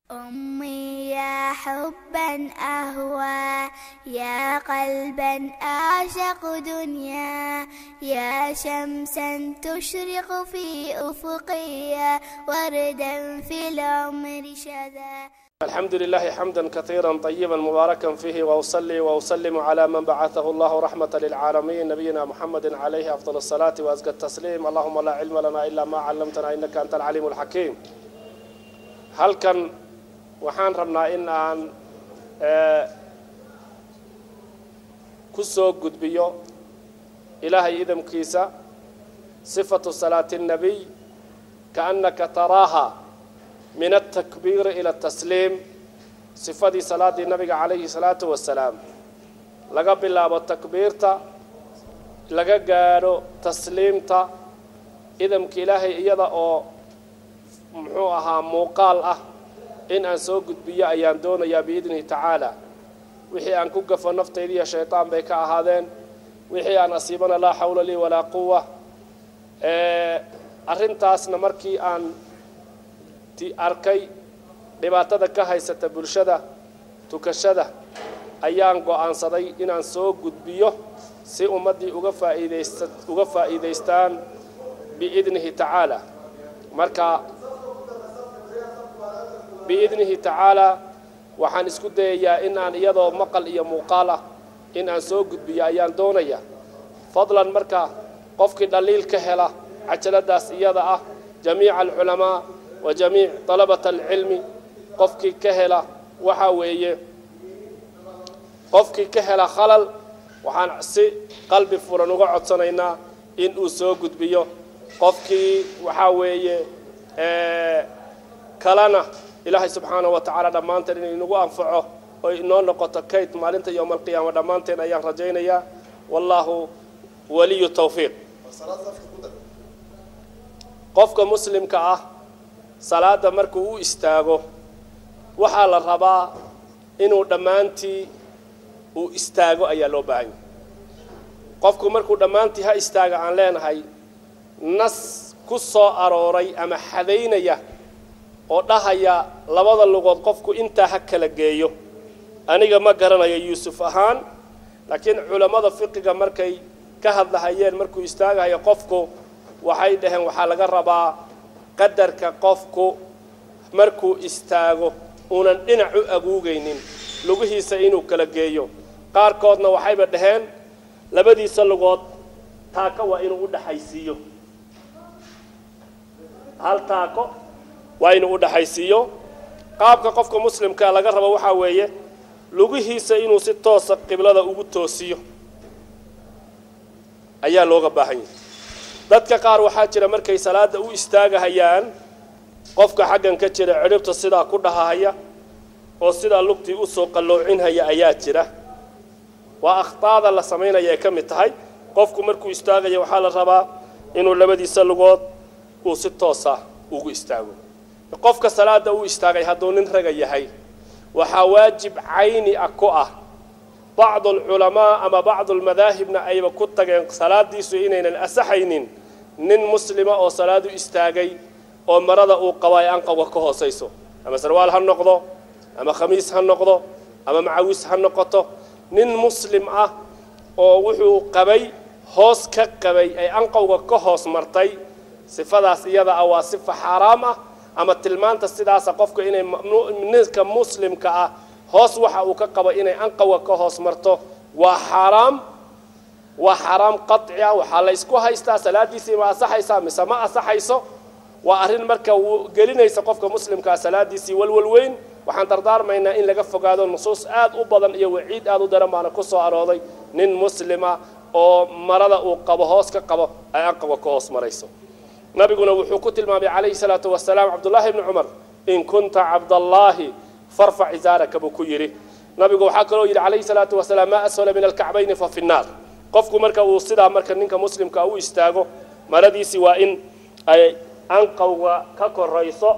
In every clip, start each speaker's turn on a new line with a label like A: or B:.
A: أمي يا حبا أهوى يا قلبا أعشق دنيا يا شمسا تشرق في أفقي وردا في العمر شذا
B: الحمد لله حمدا كثيرا طيبا مباركا فيه واصلي واسلم على من بعثه الله رحمه للعالمين نبينا محمد عليه افضل الصلاه وازكى التسليم اللهم لا علم لنا الا ما علمتنا انك انت العليم الحكيم halkan waxaan rabnaa in aan ku soo gudbiyo ilaahay idamkiisa sifatu salaati الnabiy kaannaka taraaha min altakbiiri ila atasliim sifadii salaaddii nabiga calayhi salaatu wasalaam laga bilaabo takbiirta laga gaadho tasliimta idamka ilaahay iyada oo muxuu ahaa muuqaal ah in aan soo gudbiyo ayaan doonayaa biidnihi tacaala wixii aan ku gafo naftaydiiyo shaytaan bay ka ahaadeen wixii aan asiibana laa xawla lii walaa quwa arrintaasna markii aan arkay dhibaatada ka haysata bulshada tukashada ayaan go'aansaday inaan soo gudbiyo si ummaddii uga faa'iidaysta uga faa'iidaystaan biidnihi tacaala marka biidnihi tacaalaa waxaan isku dayayaa in aan iyadoo maqal iyo muuqaal ah in aan soo gudbiyo ayaan doonaya fadlan marka qofkii dhaliil ka hela cajaladaas iyada ah jamiica alculamaa wa jamiic dalabata alcilmi qofkii ka hela waxaa weeye qofkii ka hela khalal waxaan si qalbi furan uga codsanaynaa in uu soo gudbiyo qofkii waxaa weeye kalena ilaahay subxaanahu wa tacaala dhammaanteen inay inagu anfaco oo inoo noqoto kayd maalinta yowma alqiyaama dhammaanteen ayaan rajaynayaa wallaahu waliyu tawfiiq qofka muslimka ah salaada markuu u istaago waxaa la rabaa inuu dhammaantii uu istaago ayaa loo baahan yahay qofku markuu dhammaantii ha istaaga aan leenahay nas ku soo arooray ama xadaynaya oo dhahaya labada lugood qofku intaa ha kala geeyo aniga ma garanayo yuusuf ahaan laakiin culammada fiqiga markay ka hadlahayeen markuu istaagahayo qofku waxay dhaheen waxaa laga rabaa qadarka qofku markuu istaago uunan dhinac u aguugaynin lugihiisa inuu kala geeyo qaarkoodna waxayba dhaheen labadiisa lugood taako waa inuu u dhaxaysiiyo hal taako waa inuu u dhaxaysiiyo qaabka qofka muslimkaa laga rabo waxaa weeye lugihiisa inuu si toosa qiblada ugu toosiyo ayaa looga baahan yahay dadka qaar waxaa jira markay salaada u istaagahayaan qofka xaggan ka jira cidhibta sidaa ku dhahahaya oo sidaa lugtii usoo qalloocinhaya ayaa jira waa akhtaada la samaynaya ay ka mid tahay qofku markuu istaagaya waxaa la rabaa inuu labadiisa lugood uu si toosa ugu istaago qofka salaada u istaagay hadduu nin raga yahay waxaa waajib cayni ah ku ah bacdu alculamaa ama bacdu almadaahibna ayba ku tageen salaadiisu inaynan asaxaynin nin muslima oo salaadu istaagay oo marada uu qabo ay anqawga ka hoosayso ama sarwaal ha noqdo ama khamiis ha noqdo ama macawis ha noqoto nin muslim ah oo wuxuu qabay hoos ka qabay ay anqawga ka hoos martay sifadaas iyada ah waa sifa xaaraam ah ama tilmaanta sidaasa qofka inay ninka muslimka ah hoos waxa uu ka qabo inay anqawga ka hoos marto waa xaaraam waa xaaraam qaci ah waxaa la ysku haystaa salaadiisii ma asaxaysaa mise ma asaxayso waa arrin marka gelinaysa qofka muslimkaa salaadiisii walwal weyn waxaan dardaarmaynaa in laga fogaado nusuus aad u badan iyo waciid aad u daran baana ku soo arooday nin muslima oo marada uu qabo hoos ka qabo ay anqawga ka hoos marayso nabiguna wuxuu ku tilmaamay calayhi salaatu wasalaam cabdullaahi bni cumar in kunta cabdallaahi farfac izaaraka buu ku yidhi nabigu waxaa kaloo yidhi calayhi salaatu wasalaam maa asfala min alkacbayni fa fi nnaar qofku marka uu sidaa marka ninka muslimka u istaago maradiisii waa in ay anqawga ka korayso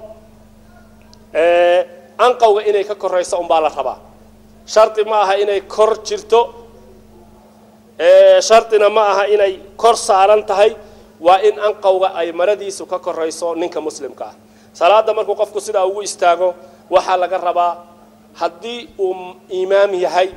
B: anqawga inay ka korayso unbaa la rabaa shardi ma aha inay kor jirto shardina ma aha inay kor saaran tahay waa in anqawga ay maradiisu ka korayso ninka muslimka ah salaada markuu qofku sidaa ugu istaago waxaa laga rabaa haddii uu imaam yahay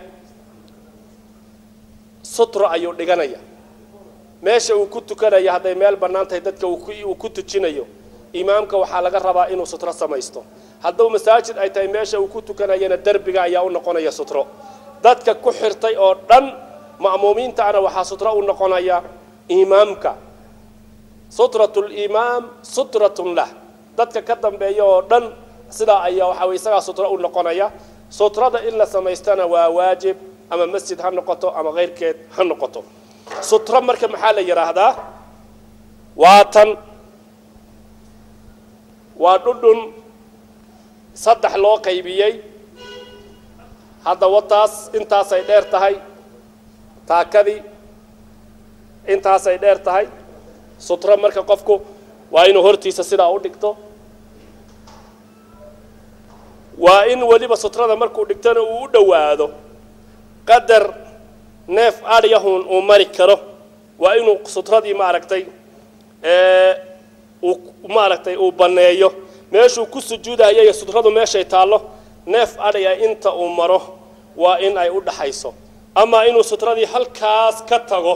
B: sutro ayuu dhiganaya meesha uu ku tukanaya hadday meel bannaan tahay dadka uu ku tujinayo imaamka waxaa laga rabaa inuu sutro samaysto hadduu masaajid ay tahay meesha uu ku tukanayana derbiga ayaa u noqonaya sutro dadka ku xirtay oo dhan ma'muumiintaana waxaa sutro u noqonaya imaamka sutratu limaam sutratun lah dadka ka dambeeya oo dhan sidaa ayaa waxaa way isagaa sutro u noqonaya sutrada in la samaystana waa waajib ama masjid ha noqoto ama keyrkeed ha noqoto sutro marka maxaa la yidhaahdaa waa tan waa dhudhun saddex loo qaybiyey hadda wataas intaasay dheer tahay taakadii intaasay dheer tahay sutro marka qofku waa inuu hortiisa sidaa u dhigto waa in weliba sutrada markuu dhigtona uu u dhowaado qadar neef adhyahun uu mari karo waa inuu sutradii maaragtay uu maaragtay uu banneeyo meeshuu ku sujuudayo iyo sutradu meeshay taallo neef adhya inta uu maro waa in ay u dhaxayso ama inuu sutradii halkaas ka tago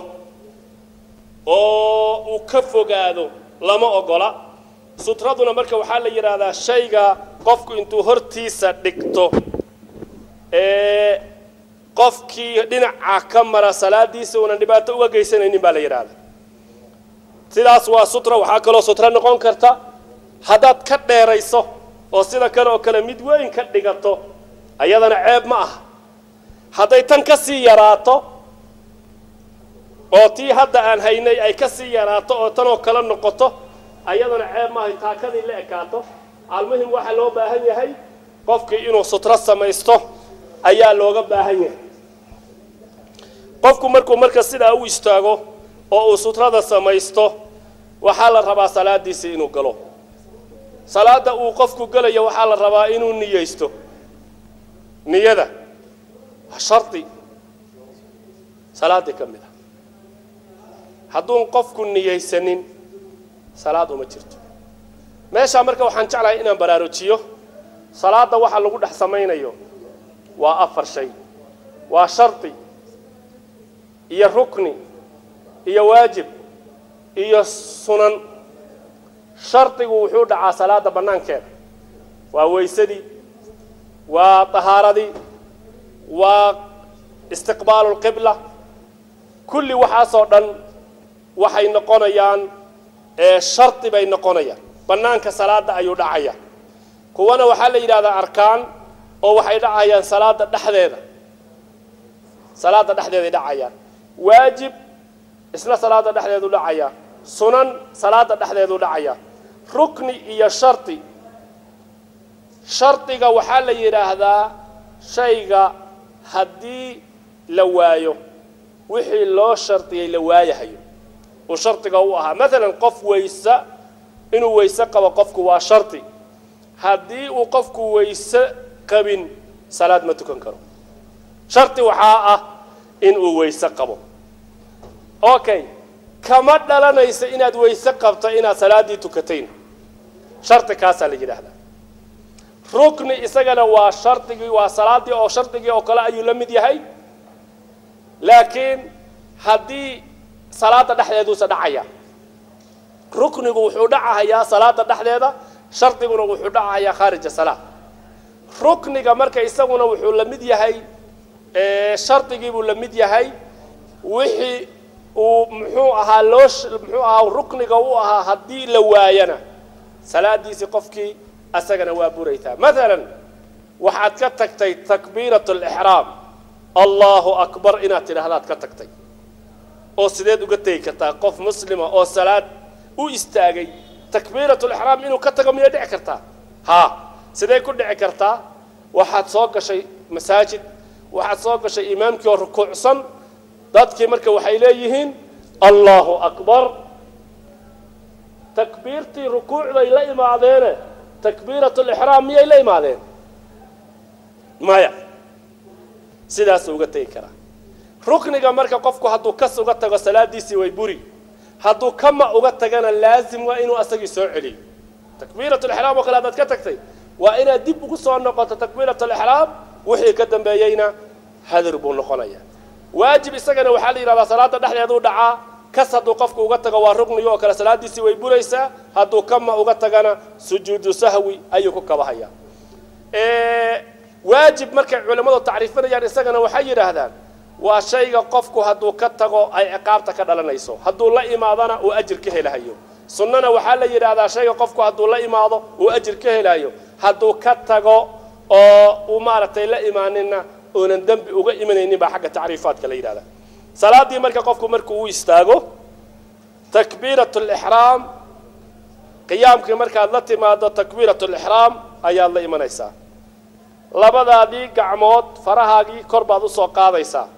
B: oo uu ka fogaado lama ogola sutraduna marka waxaa la yidhaahdaa shayga qofku intuu hortiisa dhigto ee qofkii dhinaca ka mara salaadiisa uunan dhibaato uga geysanaynin baa la yidhaahdaa sidaas waa sutra waxaa kaloo sutro noqon karta haddaad ka dheerayso oo sida kale oo kale mid weyn ka dhigato ayadana ceeb ma aha hadday tan ka sii yaraato oo tii hadda aan haynay ay ka sii yaraato oo tanoo kale noqoto ayadana ceeb maahay taakadii la ekaato almuhim waxaa loo baahan yahay qofkii inuu sutro samaysto ayaa looga baahan yahay qofku markuu marka sidaa u istaago oo uu sutrada samaysto waxaa la rabaa salaadiisii inuu galo salaada uu qofku gelayo waxaa la rabaa inuu niyeysto niyada waa shardi salaaddii ka mid a hadduun qofku niyeysanin salaad uma jirto meeshaa marka waxaan jeclahay inaan baraarujiyo salaadda waxa lagu dhex samaynayo waa afar shay waa shardi iyo rukni iyo waajib iyo sunan shardigu wuxuu dhacaa salaada bannaankeeda waa weysadii waa tahaaradii waa istiqbaalu lqibla kulli waxaasoo dhan waxay noqonayaan shardi bay noqonayaan bannaanka salaada ayuu dhacaya kuwana waxaa la yidhahdaa arkaan oo waxay dhacayaan salaada dhexdeeda salaada dhexdeeday dhacayaan waajib isna salaada dhexdeedu dhacaya sunan salaada dhexdeedu dhacaya rukni iyo shardi shardiga waxaa la yidhaahdaa shayga haddii la waayo wixii loo shardiyey la waayahayo uu shardiga u ahaa maalan qof weyse inuu weyse qabo qofku waa shardi haddii uu qofku weyse qabin salaad ma tukan karo shardi waxaa ah inuu weyse qabo okay kama dhalanaysa inaad weyse qabto inaad salaaddii tukatayn shardi kaasaa la yidhaahdaa rukni isagana waa shardigii waa salaaddii oo shardigii oo kale ayuu la mid yahay laakiin haddii salaada dhexdeeduusa dhacaya ruknigu wuxuu dhacahayaa salaada dhexdeeda shardiguna wuxuu dhacahayaa khaarija salaa rukniga marka isaguna wuxuu la mid yahay shardigiibuu la mid yahay wixii uu muxuu ahaa loo muxuu ahaa rukniga u ahaa haddii la waayana salaadiisii qofkii asagana waa buraytaa maalan waxaad ka tagtay takbiirat alixraam allahu akbar inaad tidhaahdaad ka tagtay oo sideed uga tegi kartaa qof muslima oo salaad u istaagay takbiirat lixraam inuu ka tago miyay dhici kartaa haa sidee ku dhici kartaa waxaad soo gashay masaajid waxaad soo gashay imaamkii oo rukuucsan dadkii marka waxay leeyihiin allahu akbar takbiirtii rukuucday la imaadeene takbiirat lixraam miyay la imaadeen maya sidaasuu uga tegi karaa rukniga marka qofku hadduu kas uga tago salaadiisii way buri hadduu kama uga tagana laazim waa inuu asagii soo celiyo takbiirat lixraam oo kale haddaad ka tagtay waa inaad dib ugu soo noqoto takbiirat alixraam wixii ka dambeeyeyna hadir buu noqonaya waajib isagana waxaa la yidhahdaa salaada dhexdeeduu dhacaa kas hadduu qofku uga tago waa rugniga oo kale salaadiisii way buraysaa hadduu kama uga tagana sujuudu sahwi ayuu ku kabahayaa waajib markay culimmadu tacriifinayaan isagana waxay yidhaahdaan waa shayga qofku hadduu ka tago ay ciqaabta ka dhalanayso hadduu la imaadana uu ajir ka helahayo sunnana waxaa la yidhaahdaa shayga qofku hadduu la imaado uu ajir ka helayo hadduu ka tago oo uu maaragtay la imaaninna oonan dembi uga imanaynin baa xagga tacriifaadka la yidhahda salaaddii marka qofku markuu u istaago takbiirat lixraam qiyaamkii markaad la timaado takbiirat lixraam ayaad la imanaysaa labadaadii gacmood farahaagii kor baad usoo qaadaysaa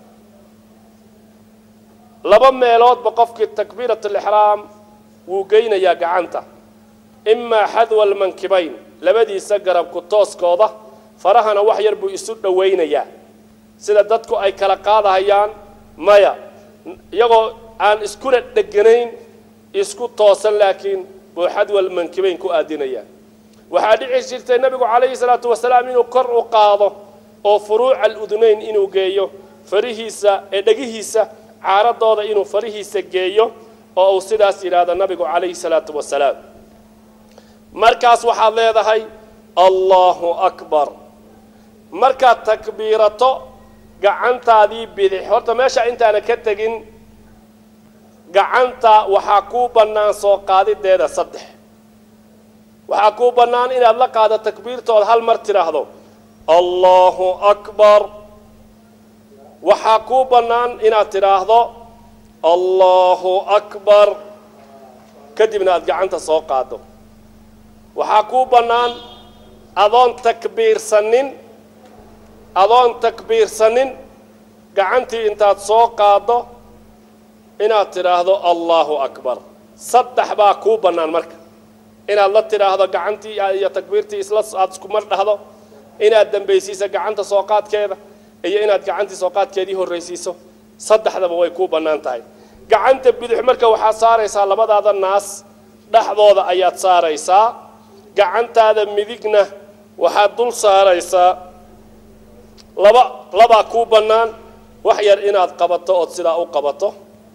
B: laba meeloodba qofkii takbiirat alixraam wuu geynayaa gacanta imaa xadwa almankibayn labadiisa garabku tooskooda farahana wax yar buu isu dhowaynayaa sida dadku ay kala qaadahayaan maya iyagoo aan iskuna dheganayn isku toosan laakiin buu xadwa almankibayn ku aadinayaa waxaa dhici jirtay nebigu calayhi salaatu wasalaam inuu kor u qaado oo furuuca aludunayn inuu geeyo farihiisa ee dhegihiisa caaradooda inuu farihiisa geeyo oo uu sidaas yidhaahdo nabigu calayhi salaatu wasalaam markaas waxaad leedahay allahu akbar markaad takbiirato gacantaadii bidix horta meesha intaana ka tegin gacanta waxaa kuu bannaan soo qaadideeda saddex waxaa kuu bannaan inaad la qaado takbiirtooda hal mar tidhaahdo allahu akbar waxaa kuu bannaan inaad tidhaahdo allahu akbar kadibna aada gacanta soo qaado waxaa kuu bannaan adoon takbiirsanin adoon takbiirsanin gacantii intaad soo qaaddo inaad tidhaahdo allahu akbar saddex baa kuu bannaan marka inaad la tidhaahdo gacantii iyo takbiirtii isla aada isku mar dhahdo inaad dambaysiiso gacanta soo qaadkeeda iyo inaad gacantii soo qaadkeedii horraysiiso saddexdaba way kuu bannaan tahay gacanta bidix marka waxaad saaraysaa labadaada naas dhexdooda ayaad saaraysaa gacantaada midigna waxaad dul saaraysaa laba labaa kuu bannaan wax yar inaad qabato ood sidaa u qabato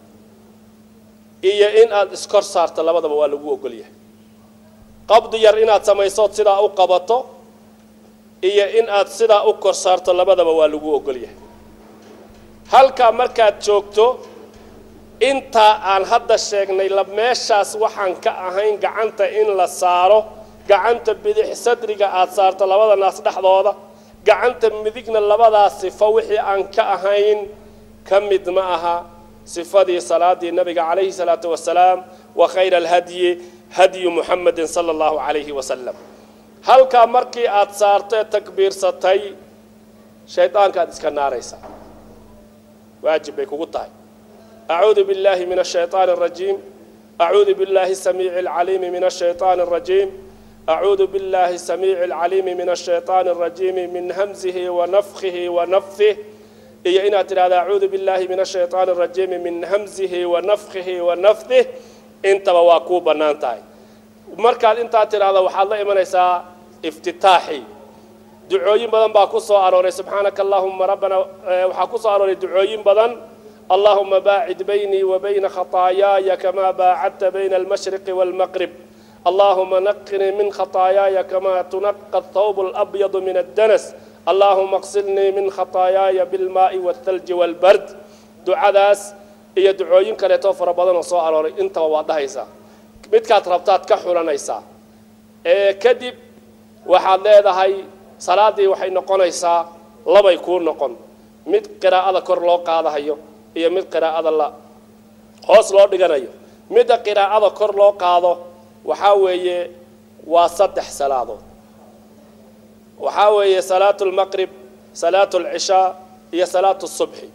B: iyo in aad iskor saarto labadaba waa lagu ogol yahay qabdi yar inaad samaysood sidaa u qabato iyo in aad sidaa u kor saarto labadaba waa lagu ogol yahay halkaa markaad joogto intaa aan hadda sheegnay la meeshaas waxaan ka ahayn gacanta in la saaro gacanta bidix sadriga aad saarto labada naas dhexdooda gacanta midigna labadaa sifo wixii aan ka ahayn ka mid ma aha sifadii salaadii nabiga calayhi salaatu wasalaam wa khayra alhadyi hadyu muxamedin sala allahu calayhi wasalam halkaa markii aad saarto ee takbiirsatay shaydaankaad iska naaraysaa waajib bay kugu tahay acuudu biاllahi min الshayطaan الrajiim acuudu biاllahi الsamiici اlcaliimi min الshayطaan الrajiim acuudu biاllahi الsamiici اlcaliimi min الshayطaan الrajiimi min hamzihi wanafkihi wanafih iyo inaad tidhahdo acuudu biاllahi min الshayطaan الrajiimi min hamzihi wanafkihi wanafdih intaba waa kuu bannaan tahay markaad intaa tidhaahdo waxaad la imanaysaa iftitaaxi ducooyin badan baa ku soo arooray subxaanaka allahuma rabbana waxaa ku soo arooray ducooyin badan allahuma baacid baynii wa bayna khataayaaya kamaa baacadta bayna almashriqi waalmaqrib allahuma naqinii min khataayaaya kamaa tunaqa athawb alabyadu min addanas allahuma qsilnii min khataayaaya bilmaa'i waalthalji waalbard ducadaas iyo ducooyin kaleetoo fara badan oo soo arooray intaba waad dhahaysaa midkaad rabtaad ka xulanaysaa ee kadib waxaad leedahay salaaddii waxay noqonaysaa labay kuu noqon mid qiraa'ada kor loo qaadahayo iyo mid qiraa'ada la hoos loo dhiganayo midda qiraa'ada kor loo qaado waxaa weeye waa saddex salaadood waxaa weeye salaatu lmaqrib salaatu alcishaa iyo salaatu subxi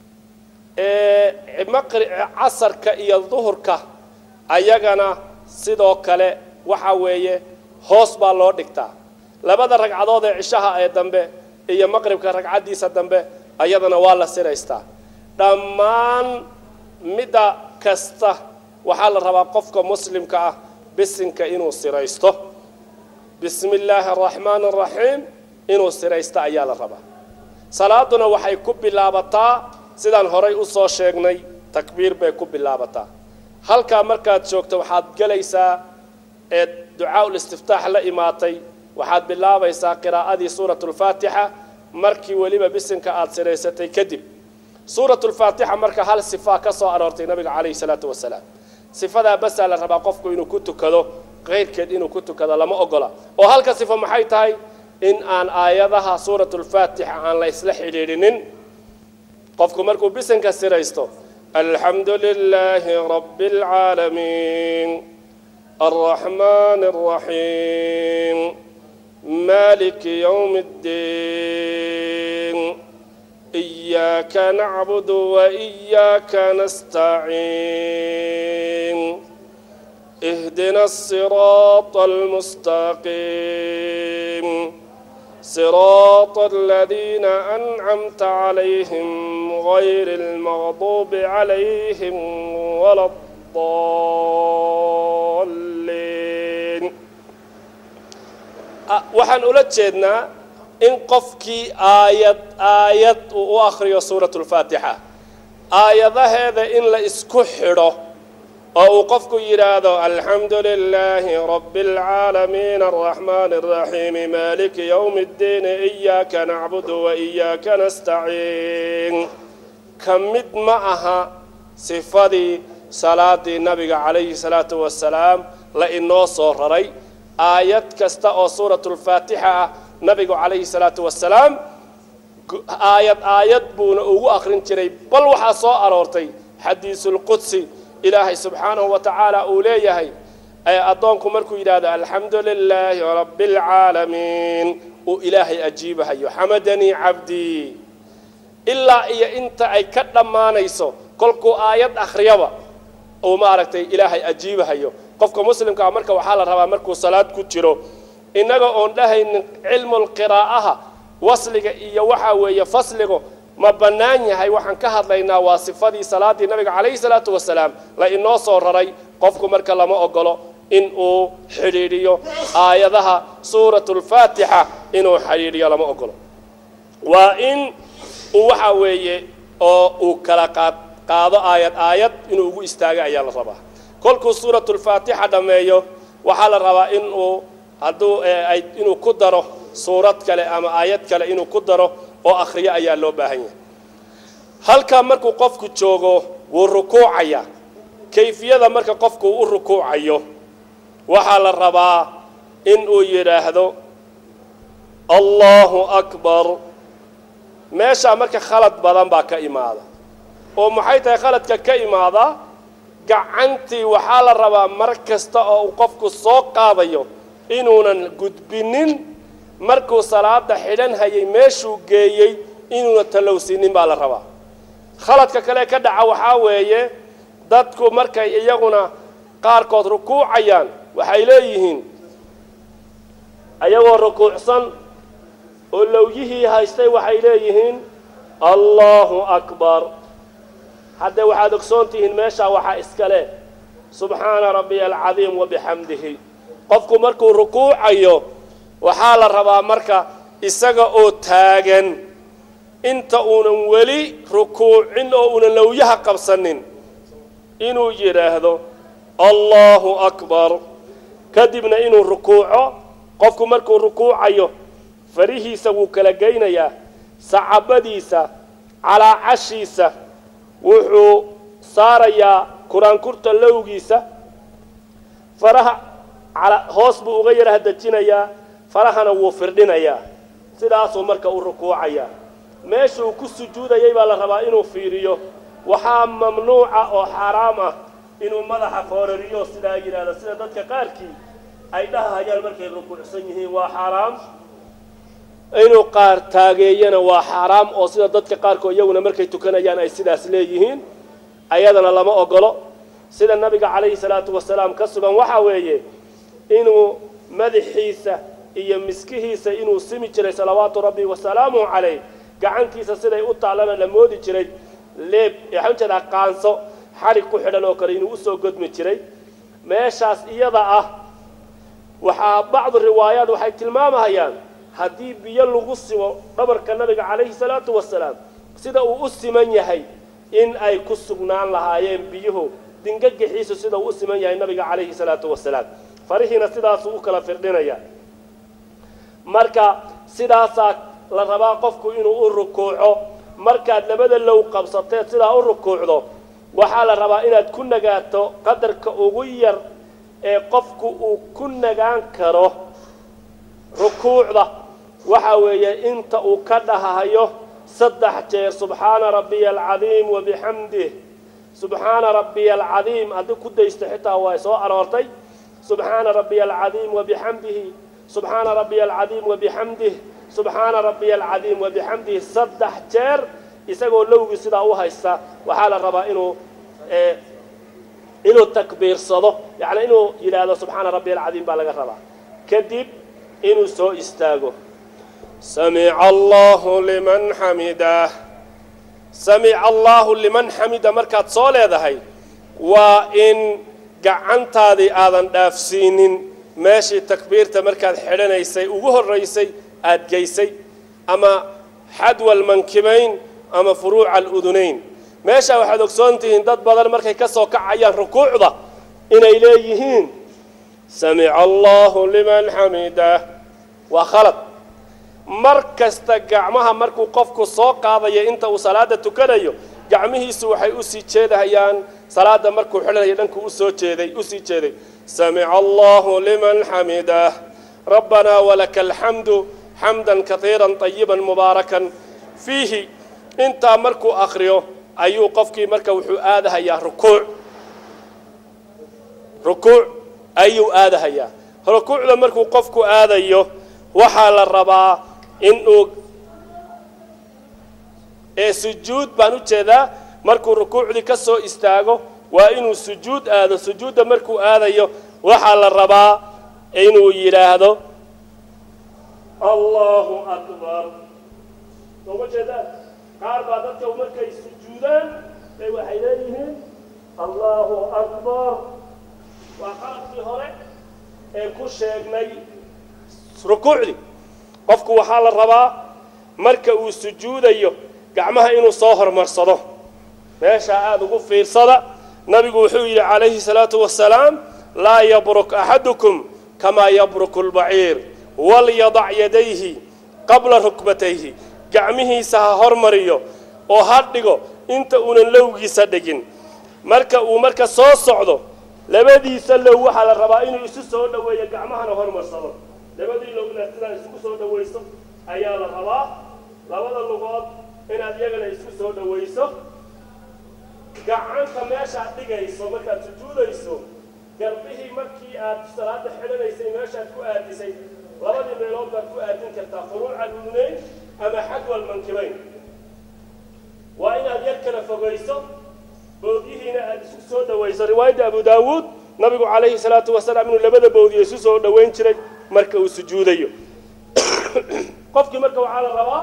B: casarka iyo duhurka ayagana sidoo kale waxa weeye hoos baa loo dhigtaa labada ragcadood ee cishaha ee dambe iyo maqribka ragcaddiisa dambe ayadana waa la siraystaa dhammaan midda kasta waxaa la rabaa qofka muslimka ah bisinka inuu siraysto bismi illaahi araxmaani araxiim inuu siraysto ayaa la rabaa salaaduna waxay ku bilaabataa sidaan horay u soo sheegnay takbiir bay ku bilaabataa halkaa markaad joogto waxaad gelaysaa ee ducaa-ul istiftaax la imaatay waxaad bilaabaysaa qiraa'adii suuratulfaatixa markii weliba bisinka aada siraysatay kadib suuratulfaatixa marka hal sifaa ka soo aroortay nabiga calayhi salaatu wasalaam sifadaa basaa la rabaa qofku inuu ku tukado keyrkeed inuu ku tukado lama ogola oo halka sifo maxay tahay in aan aayadaha suuratulfaatixa aan la isla xidhiidhinin qofku markuu bisinka siraysto alxamdu lilaahi rabbi alcaalamiin alraxmaani alraxiim maaliki yowmi ddiin إياك نعبد وإياك نستعين اهدنا الصراط المستقيم صراط الذين أنعمت عليهم غير المغضوب عليهم ولا الضالين waxaan ula jeednaa in qofkii aayad aayad uu u akhriyo suuratu lfaatixa aayadaheeda in la isku xidho oo uu qofku yidhaahdo alxamdu lilaahi rabbi alcaalamiin alraxmaani alraxiimi maaliki yowmi ddiini iyaaka nacbudu wa iyaaka nastaciin ka mid ma aha sifadii salaadii nabiga calayhi salaatu wasalaam la inoo soo raray aayad kasta oo suuratulfaatixa ah nabigu calayhi salaatu wasalaam aayad aayad buuna ugu akhrin jiray bal waxaa soo aroortay xadiisulqudsi ilaahay subxaanahu wa tacaala uu leeyahay addoonku markuu yidhaahdo alxamdu lilaahi rabbi alcaalamiin uu ilaahay ajiibahayo xamadanii cabdii ilaa iyo inta ay ka dhammaanayso kolkuu aayad akhriyaba uu maaragtay ilaahay ajiibahayo qofka muslimkaa marka waxaa la rabaa markuu salaad ku jiro innaga oon dhahaynin cilmulqiraa'aha wasliga iyo waxaa weeye fasligu ma bannaan yahay waxaan ka hadlaynaa waa sifadii salaadii nabiga calayhi salaatu wasalaam la inoo soo raray qofku marka lama ogolo in uu xidhiidhiyo aayadaha suuratulfaatixa inuu xidhiidhiyo lama ogolo waa in uu waxaa weeye oo uu kala qaad qaado aayad aayad inuu ugu istaago ayaa la rabaa kolkuu suuratulfaatixa dhammeeyo waxaa la rabaa in uu hadduu ay inuu ku daro suurad kale ama aayad kale inuu ku daro oo akhriyo ayaa loo baahan yahay halkaa markuu qofku joogo wuu rukuucaya kayfiyada marka qofku u rukuucayo waxaa la rabaa in uu yidhaahdo allahu akbar meeshaa marka khalad badan baa ka imaada oo maxay tahay khaladka ka imaada gacantii waxaa la rabaa mar kasta oo uu qofku soo qaadayo inuunan gudbinin markuu salaada xidhan hayay meeshuu geeyey inuuna tallowsiinin baa la rabaa khaladka kale ka dhaca waxaa weeye dadku markay iyaguna qaarkood rukuucayaan waxay leeyihiin ayagoo rukuucsan oo lowyihii haystay waxay leeyihiin allahu akbar haddee waxaad ogsoon tihiin meeshaa waxaa iska leh subxaana rabbiya alcadiim wabixamdihi qofku markuu rukuucayo waxaa la rabaa marka isaga oo taagan inta uunan weli rukuucin oo uunan lowyaha qabsanin inuu yidhaahdo allahu akbar kadibna inuu rukuuco qofku markuu rukuucayo farihiisa wuu kala geynayaa sacabadiisa calaacashiisa wuxuu saarayaa kuraankurta lowgiisa faraha hoos buu uga yaraha dejinayaa farahana wuu firdhinayaa sidaasuu marka u rukuucayaa meeshuu ku sujuudayay baa la rabaa inuu fiiriyo waxaa mamnuuca oo xaaraam ah inuu madaxa foorariyo sidaa yidhaahdo sida dadka qaarkii ay dhahayaan markay rukuucsan yihiin waa xaaraam inuu qaar taageeyana waa xaaraam oo sida dadka qaarkood iyaguna markay tukanayaan ay sidaas leeyihiin ayadana lama ogolo sida nabiga calayhi salaatu wasalaam ka sugan waxaa weeye inuu madaxiisa iyo miskihiisa inuu simi jiray salawaatu rabbi wasalaamuhu calayh gacantiisa siday u taallana la moodi jiray leeb waxaan jeedaa qaanso xadhig ku xidhan oo kale inuu usoo godmi jiray meeshaas iyada ah waxaa bacdu riwaayaat waxay tilmaamahayaan haddii biyo lagu simo dhabarka nabiga calayhi salaatu wasalaam sida uu u siman yahay in ay ku sugnaan lahaayeen biyuhu dingagixiisu sida uu u siman yahay nabiga calayhi salaatu wasalaam farihiina sidaasuu u kala firdhinaya marka sidaasaa la rabaa qofku inuu u rukuuco markaad labada low qabsateed sidaa u rukuucdo waxaa la rabaa inaad ku nagaato qadarka ugu yar ee qofku uu ku nagaan karo rukuucda waxa weeye inta uu ka dhahayo saddex jeer subxaana rabbiya alcadiim wabixamdih subxaana rabbiya alcadiim haddii ku daysto xitaa waa soo aroortay subxaana rabbiya alcadiim wabixamdihi subxaana rabbiya alcadiim wabixamdih subxaana rabbiya alcadiim wabixamdihi saddex jeer isagoo lowgii sidaa u haysta waxaa la rabaa inuu inuu takbiirsado yacni inuu yidhaahdo subxaana rabbiya alcadiim baa laga rabaa kadib inuu soo istaago samica allahu liman xamidah samica allahu liman xamida markaad soo leedahay waa in gacantaadii aadan dhaafsiinin meeshii takbiirta markaad xidhanaysay ugu horraysay aad geysay ama xadwa almankibayn ama furuuca aludunayn meeshaa waxaad ogsoon tihiin dad badan markay ka soo kacayaan rukuucda inay leeyihiin samica allahu liman xamidah waa khalad mar kasta gacmaha markuu qofku soo qaadayo inta uu salaada tukanayo gacmihiisu waxay usii jeedahayaan salaada markuu xidhanayo dhankuu usoo jeeday usii jeeday samica allahu liman xamidah rabbanaa walaka alxamdu xamdan kaiira طayiba mubaarakan fiihi intaa markuu akriyo ayuu qofkii marka wuxuu aadahayaa rukuuc rukuuc ayuu aadahayaa rukuucda markuu qofku aadayo waxaa la rabaa inuu ee sujuud baan u jeedaa markuu rukuucdii ka soo istaago waa inuu sujuud aado sujuudda markuu aadayo waxaa la rabaa inuu yidhaahdo allahu akbar sooma jeedaan qaar baa dadka markay sujuudaan bay waxay leeyihiin allahu akbar waa qaladkii hore ee ku sheegnay rukuucdii qofku waxaa la rabaa marka uu sujuudayo gacmaha inuu soo hormarsado meeshaa aada ugu fiirsada nabigu wuxuu yidhi calayhi salaatu wasalaam laa yabruk axadukum kamaa yabruku lbaciir walyadac yadayhi qabla rukbatayhi gacmihiisa ha hormariyo oo ha dhigo inta uunan lowgiisa dhigin marka uu marka soo socdo labadiisa low waxaa la rabaa inuu isu soo dhoweeyo gacmahana hormarsado labadii lowna sidaa isugu soo dhowayso ayaa la rabaa labada lugood inaad iyagana isku soo dhowayso gacanta meeshaad dhigayso markaad sujuudayso garbihii markii aad salaada xidhanaysay meeshaad ku aadisay labadii meelood baad ku aadin kartaa furuuca ludunayn ama xadwa almankibayn waa inaad yar kala fogayso boodyihiina aada isku soo dhowayso riwaayadda abu daawuud nabigu calayhi salaatu wasalaam inuu labada boodiyo isu soo dhowayn jiray marka uu sujuudayo qofkii marka waxaa la rabaa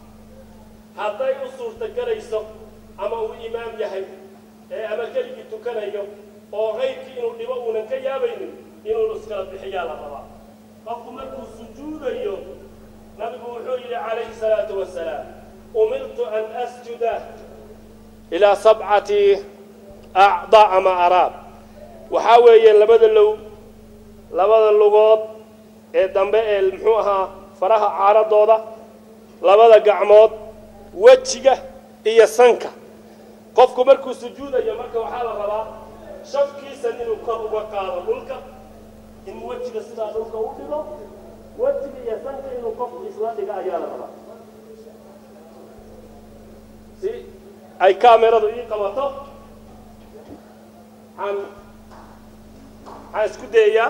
B: hadday u suurtagelayso ama uu imaam yahay ee ama keligii tukanayo oo qaybkii inuu dhibo uunan ka yaabaynin inuu iskala bixiyaa la rabaa qofku markuu sujuudayo nabigu wuxuu yidhi calayhi salaatu wasalaam umirtu an asjuda ilaa sabcati acdaa ama araab waxaa weeye labada low labada lugood ee dambe ee muxuu ahaa faraha caaradooda labada gacmood wejiga iyo sanka qofku markuu sujuudayo marka waxaa la rabaa shafkiisan inuu kor uga qaado dhulka inuu wejiga sidaa dhulka u dhigo wejiga iyo sanka inuu qofku isla dhiga ayaa la rabaa si ay kaameradu ii qabato waxaan waxaan isku dayayaa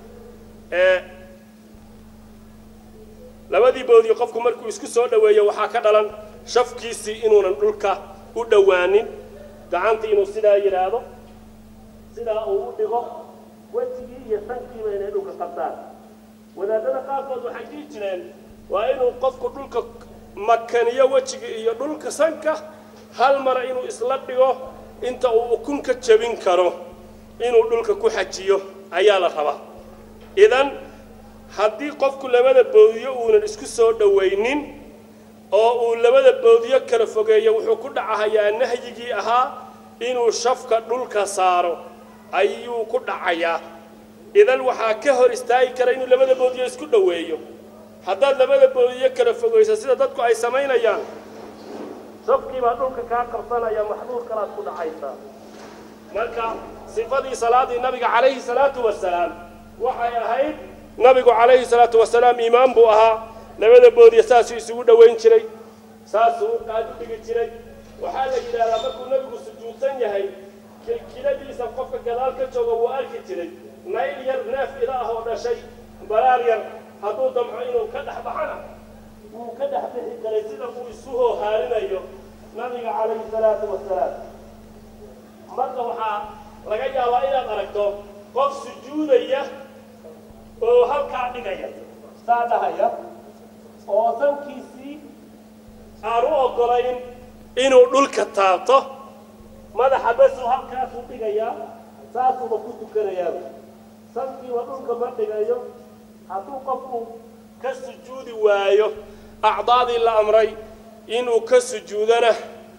B: labadii boodii qofku markuu isku soo dhoweeyo waxaa ka dhalan shafkiisii inuunan dhulka u dhowaanin gacantii inuu sidaa yidhaahdo sidaa uu u dhigo wejigii iyo sankiiba inay dhulka qabtaan wadaadada qaarkood waxay dhihi jireen waa inuu qofku dhulka makaniyo wejiga iyo dhulka sanka hal mara inuu isla dhigo inta uu ukun ka jebin karo inuu dhulka ku xajiyo ayaa la rabaa idan haddii qofku labada boodiyo uunan isku soo dhowaynin oo uu labada boodiyo kala fogeeyo wuxuu ku dhacahayaa nahyigii ahaa inuu shafka dhulka saaro ayuu ku dhacayaa idan waxaa ka hor istaagi kara inuu labada boodiyo isku dhoweeyo haddaad labada boodiyo kala fogayso sida dadku ay samaynayaan shafkii baa dhulka kaa qabsanaya maxduur kalaad ku dhacaysaa marka sifadii salaadii nabiga calayhi salaatu wasalaam waxay ahayd nabigu calayhi salaatu wasalaam iimaan buu ahaa labada boodiya saasuu isugu dhowayn jiray saasuu u qaad u dhigi jiray waxaa la yidhahdaa markuu nabigu sujuudsan yahay kilkiladiisa qofka gadaal ka jooga wuu arki jiray nayl yar neef ida ah oo dhashay baraar yar hadduu damco inuu ka dhex baxana wuu ka dhex bixi karay sida uu isu hoohaarinayo nabiga calayhi salaatu wasalaam marka waxaa laga yaabaa inaad aragto qof sujuudaya oo halkaa dhigaya saa dhahaya oo sankiisii aan u oggolayn inuu dhulka taabto madaxa basuu halkaasuu dhigayaa saasuuba ku tukanayaaba sankiiba dhulka ma dhigayo hadduu qofku ka sujuudi waayo acdaadii la amray inuu ka sujuudana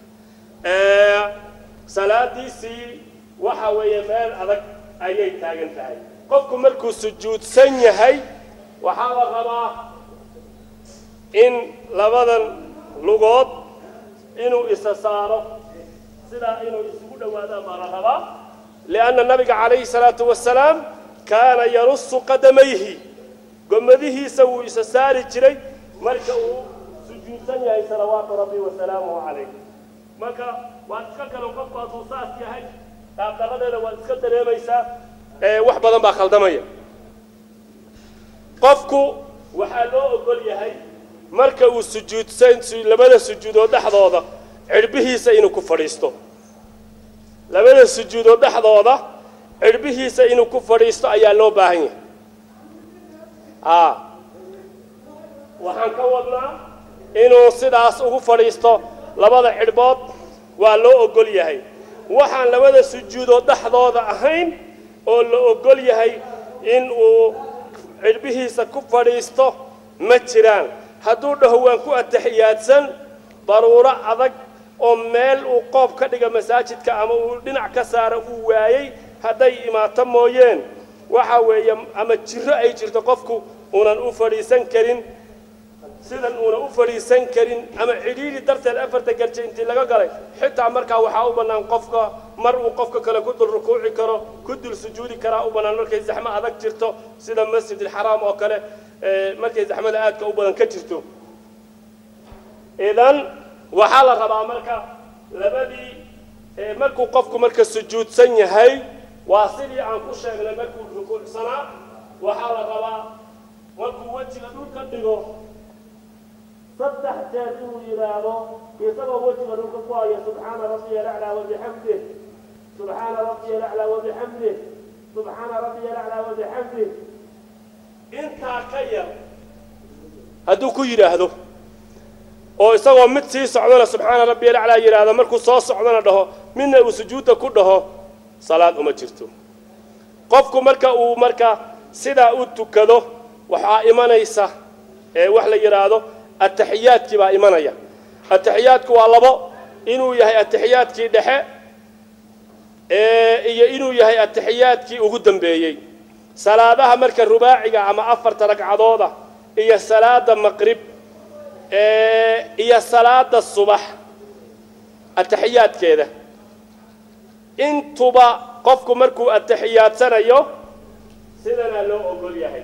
B: salaadiisii waxa weeye meel adag ayay taagan tahay qofku markuu sujuudsan yahay waxaa la rabaa in labadan lugood inuu isa saaro sidaa inuu isugu dhowaadaan baa la rabaa lianna nabiga calayhi salaatu wasalaam kaana yarusu qadamayhi gomadihiisa wuu isa saari jiray marka uu sujuudsan yahay salawaatu rabbi wasalaamuhu calayh marka waad iska galan qofku hadduu saas yahay daaqdaradeeda waad iska dareemaysaa wax badan baa khaldamaya qofku waxaa loo ogol yahay marka uu sujuudsan labada sujuudood dhexdooda cirbihiisa inuu ku fadhiisto labada sujuudood dhexdooda cirbihiisa inuu ku fadhiisto ayaa loo baahan yahay a waxaan ka wadnaa inuu sidaas ugu fadhiisto labada cidhbood waa loo ogol yahay waxaan labada sujuudood dhexdooda ahayn oo la ogol yahay in uu cidhbihiisa ku fadhiisto ma jiraan hadduu dhaho waan ku ataxiyaadsan daruuro adag oo meel uu qoob ka dhiga masaajidka ama uu dhinac ka saara uu waayey hadday imaato mooyeen waxa weeye ama jiro ay jirto qofku unan u fadhiisan karin sidan uuna u fadhiisan karin ama cidhiidhi darteed afarta garje intii laga galay xitaa markaa waxaa u bannaan qofka mar uu qofka kale ku dul rukuuci karo ku dul sujuudi karaa u bannaan markay zaxmo adag jirto sida masjidilxaraam oo kale markay zaxmada aadka u badan ka jirto idan waxaa la rabaa marka labadii markuu qofku marka sujuudsan yahay waa sidii aan ku sheegnay markuu rukuucsanaa waxaa la rabaa markuu wejiga dhulka dhigo saddex jeer inuu yidhaahdo isagoo wejiga dhulka ku haya subxaana rabbiya alaclaa wabixamdih subxaana rabbiya alaclaa wabixamdih subxaana rabbiya alaclaa wabixamdih intaa ka yar hadduu ku yidhaahdo oo isagoo mid sii socdana subxaana rabbiya alaclaa yidhaahdo markuu soo socdana dhaho midna uu sujuudda ku dhaho salaad uma jirto qofku marka uu marka sidaa u tukado waxaa imanaysa wax la yidhaahdo ataxiyaadkii baa imanaya ataxiyaadku waa labo inuu yahay ataxiyaadkii dhexe iyo inuu yahay ataxiyaadkii ugu dambeeyey salaadaha marka rubaaciga ama afarta ragcadooda iyo salaada maqrib iyo salaada subax ataxiyaadkeeda intuba qofku markuu atixiyaadsanayo sidanaa loo ogol yahay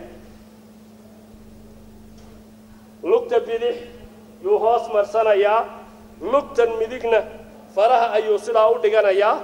B: lugta bidix yuu hoos marsanayaa lugtan midigna faraha ayuu sidaa u dhiganayaa